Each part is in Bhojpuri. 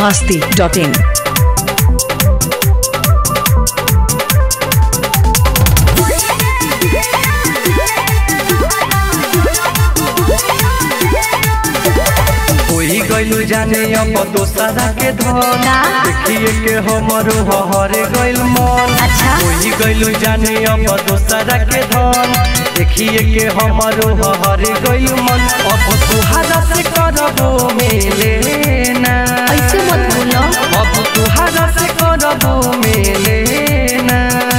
masti.in. कोई गइलू जाने अब दोसरा के धन देखिए के हमरो हरे गइल मन अच्छा। कोई गइलू जाने अब दोसरा के धन देखिए के हमरो हरे गइल मन अब तुहारा से करबो मेले ना ऐसे मत बोलो अब तुहारा से करबो मेले ना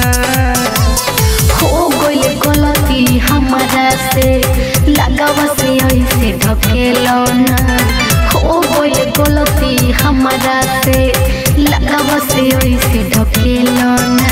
हो गइल गलती हमारा से लगावा से ऐसे ढकेलो ना हो गइल गलती हमारा से लगावा से ऐसे ढकेलो ना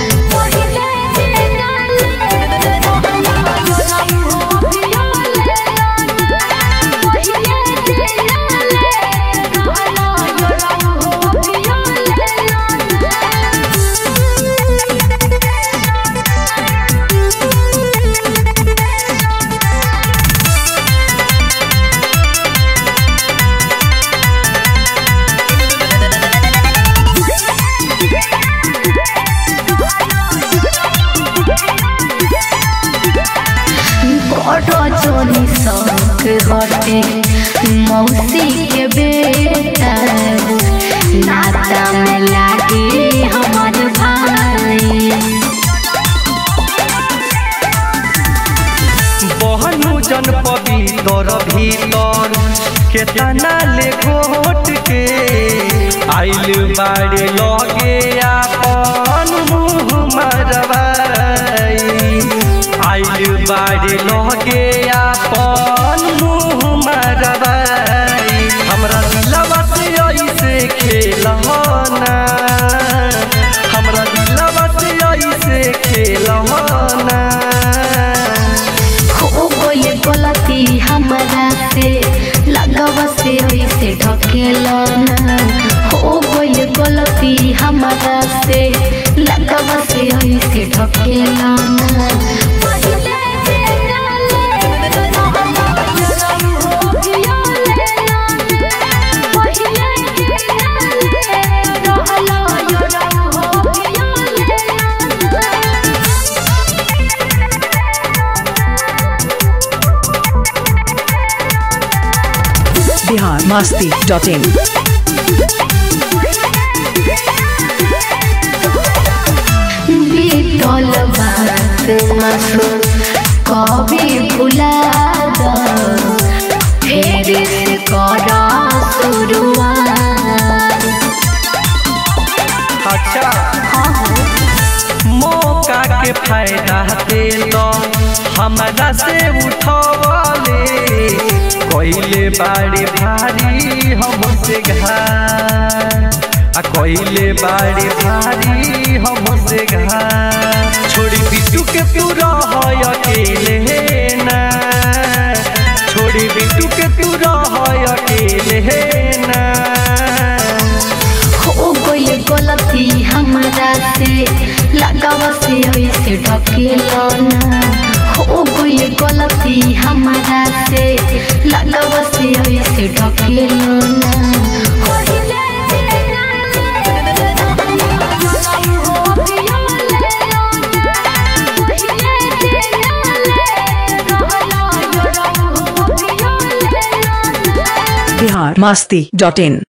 बड़ जोनी शौक हटे मौसी के बेटा नाता में लागे हमार भाई बहनु जन पवित्र भीतर केतना ले घोट के आइल बाड़े लगे आपन मुँह मरवाई आइल बाड़े लगे आपन मुँह मरवाई हमरा दिलवा से ऐसे खेलना हमरा दिलवा से ऐसे खेलना हो गइल गलती हमारा से लगावा से ऐसे ढकेलो ना हो गइल गलती हमारा से लगावा से ऐसे ढकेलो ना Bihar masti.in. बीतल बात मासो कभी भुला दो फेर से कर शुरुआत अच्छा मौका के फायदा दे लो हमरा से उठवले कोइले बाड़ी भारी हमसे घाट आ कोइले बाड़ी भारी हमसे घाट छोड़ी बिट्टू के तू रह अकेले ना छोड़ी बिट्टू के तू रह अकेले ना हो गइल गलती हमारा से लगावा से ऐसे ढकेलो ना हो गइल गलती हमारा से लगावा से ऐसे ढकेलो ना Bihar masti.in.